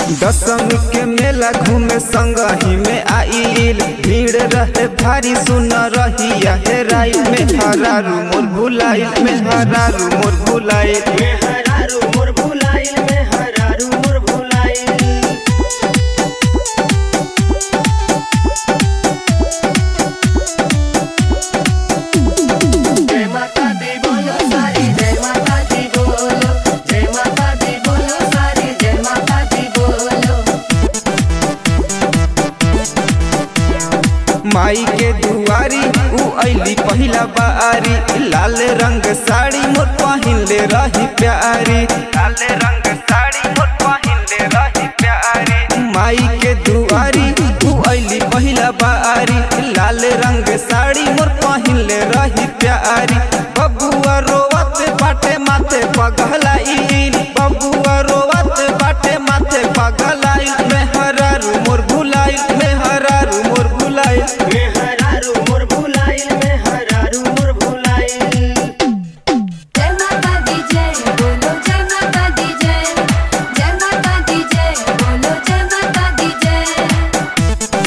दशमी के मेला घूमे संगही में आइल भीड़ रहे भारी सुन रही हेराई में हरारू मोर भुलाइल में हरारू मोर भुलाइल में हरारू मोर भुलाइल में हरारू मोर भुलाइल जय माता दी बोलो सारी जय माता दी बोलो जय माता दी बोलो सारी जय माता दी बोलो माई के दुआरी उ अइली पहिला बारी लाल रंग साड़ी मोर पहिनले रही प्यारी लाल रंग साड़ी मोर पहिनले रही प्यारी माई के दुआरी उ अइली पहिला बारी लाल रंग साड़ी मोर पहिनले रही प्यारी बबुआ रोवत बाटे माथे पगलाइल बबुआ रोवत बाटे माथे पगलाइल में हरारू मोर भुलाइल में हरारू मोर भुलाइल में हरारू मोर भुलाइल में हरारू मोर भुलाइल जय माता दी जय बोलो जय माता दी जय जय माता दी जय बोलो जय माता दी जय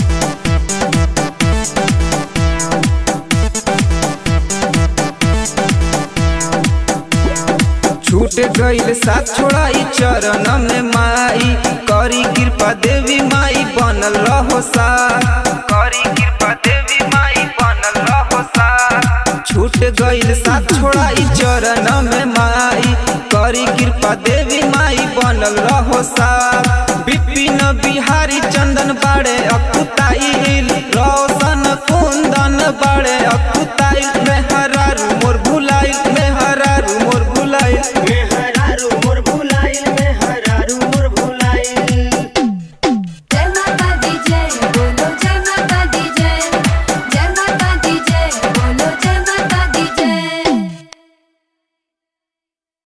छूट गईल साथ छोड़ाई चरण में माई करी कृपा देवी माई बनल रहो सा करी कृपा देवी माई बनल रहो सा छूट गईल साथ छोड़ाई चरण में माई करी कृपा देवी माई बनल रहो सा विपिन बिहारी चंदन बाड़े अकुताइल रोशन को